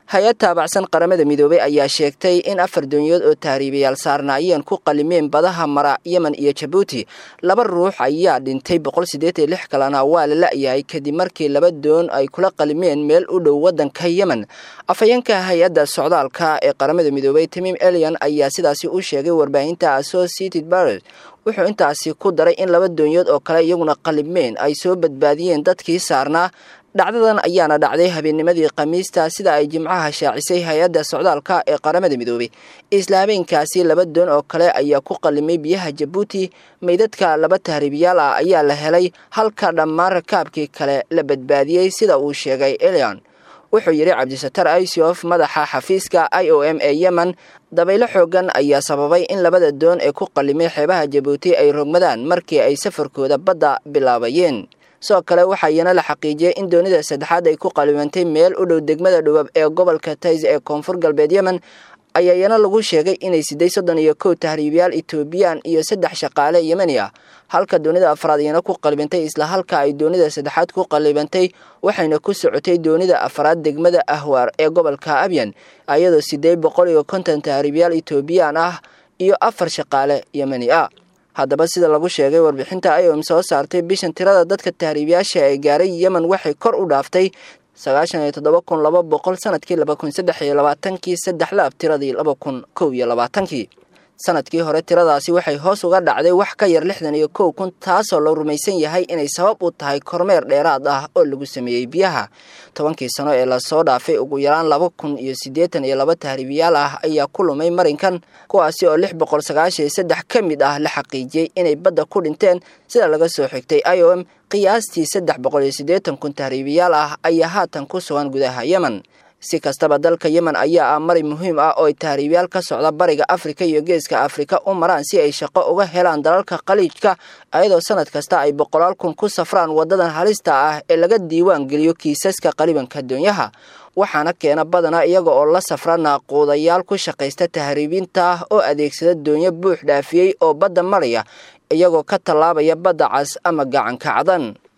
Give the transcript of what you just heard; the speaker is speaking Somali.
hay-ad taabacsan qaramada midoobay ayaa sheegtay in afar doonyood oo tahriibayaal saarnaayeen ku qalimeen badaha mara yemen iyo jabuuti laba ruux ayaa dhintay boqol siddeed iyo lix kalena waa la la-yahay kadib markii laba doon ay kula qalimeen meel u dhow waddanka yemen afhayeenka hay-adda socdaalka ee qaramada midoobay tamiim elian ayaa sidaasi u sheegay warbaahinta associated barret wuxuu intaasi ku daray in laba doonyood oo kale iyaguna qalimeen ay soo badbaadiyeen dadkii saarnaa dhacdadan ayaana dhacday habeennimadii khamiista sida ay jimcaha shaacisay hay-adda socdaalka ee qaramada midoobay isla habeenkaasi laba doon oo kale ayaa ku qalimay biyaha jabuuti meydadka laba tahriibiyaal ah ayaa la helay halka dhammaan rakaabkii kale la badbaadiyey sida uu sheegay elian wuxuu yidhi cabdisatar isof madaxa xafiiska i o m ee yemen dabaylo xoogan ayaa sababay in labada doon ee ku qalimay xeebaha jabuuti ay rogmadaan markii ay safarkooda badda bilaabayeen sidoo kale waxaayana la xaqiijiyey in doonida saddexaad ay ku qalimantay meel u dhow degmada dhubab ee gobolka tays ee koonfur galbeed yemen ayaayana lagu sheegay inay siday soddon iyo kow tahriibiyaal etoobiyaan iyo saddex shaqaale yemeni ah halka doonida afraad iyana ku qalibantay isla halka ay doonida saddexaad ku qalibantay waxayna ku socotay doonida afraad degmada ahwaar ee gobolka abyan iyadoo sideed boqol iyo konton tahriibiyaal etoobiyaan ah iyo afar shaqaale yemeni ah haddaba sida lagu sheegay warbixinta iom soo saartay bishan tirada dadka tahriibiyaasha ee gaaray yemen waxay kor u dhaaftay sagaashan iyo toddoba kun laba boqol sanadkii laba kun saddex iyo labaatankii saddex laab tiradii laba kun kow iyo labaatankii sanadkii hore tiradaasi waxay hoos uga dhacday wax ka yar lixdan iyo kow kun taasoo la rumaysan yahay inay sabab u tahay kormeer dheeraad ah oo lagu sameeyey biyaha tobankii sano ee lasoo dhaafay ugu yaraan laba kun iyo siddeetan iyo laba tahriibiyaal ah ayaa ku lumay marinkan kuwaasi oo lix boqol sagaashan iyo saddex ka mid ah la xaqiijiyey inay badda ku dhinteen sida laga soo xigtay i o m qiyaastii saddex boqol iyo siddeetan kun tahriibiyaal ah ayaa haatan ku sugan gudaha yemen si kastaba dalka yemen ayaa ah mari muhiim ah oo ay tahriibyaal ka socda bariga afrika iyo geeska afrika u maraan si ay shaqo uga helaan dalalka khaliijka ayadoo sanad kasta ay boqolaal kun ku safraan wadadan halista ah ee laga diiwaan geliyo kiisaska qalibanka doonyaha waxaana keena badana iyaga oo la safra naaquudayaal ku shaqaysta tahriibinta ah oo adeegsada doonyo buux dhaafiyey oo badda maraya iyagoo ka tallaabaya badda cas ama gacanka cadan